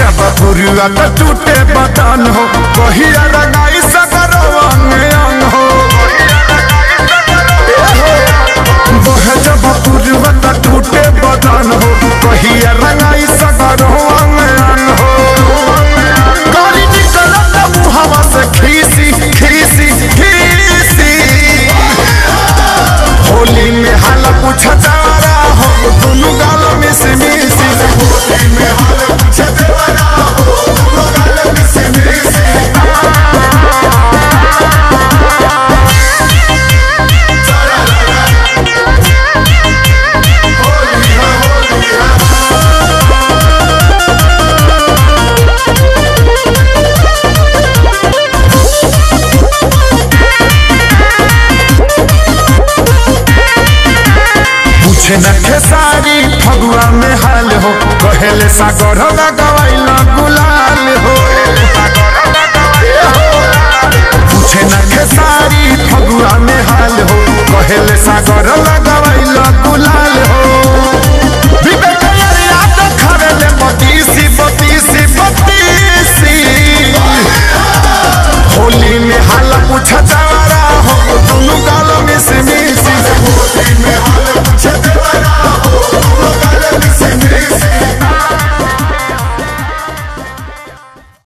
जब पुरुआ तो टूटे बदन हो कहिया रंगाई सगरो अंग अंग हो बहे जब पुरुआ तो टूटे बदन हो कहिया रंगाई सगरो अंग अंग हो गाड़ी निकलत मुहवा से खीसी खीसी खीसी होली में हाल पूछ जारा हो दोनों गाल में से मिसी होली में हाल पूछ जारा हो दोनों गाल में से मिसी होली है होली है पूछे न खेसारी फगुआ में हाल हो कहेले सागर लगवाइल गुलाल हो पूछे न खेसारी फगुआ में हाल हो कहेले सागर लगवाइल गुलाल हो विवेक अरिया देखरेले बतीसी बतीसी बतीसी होली में हाल पूछ जा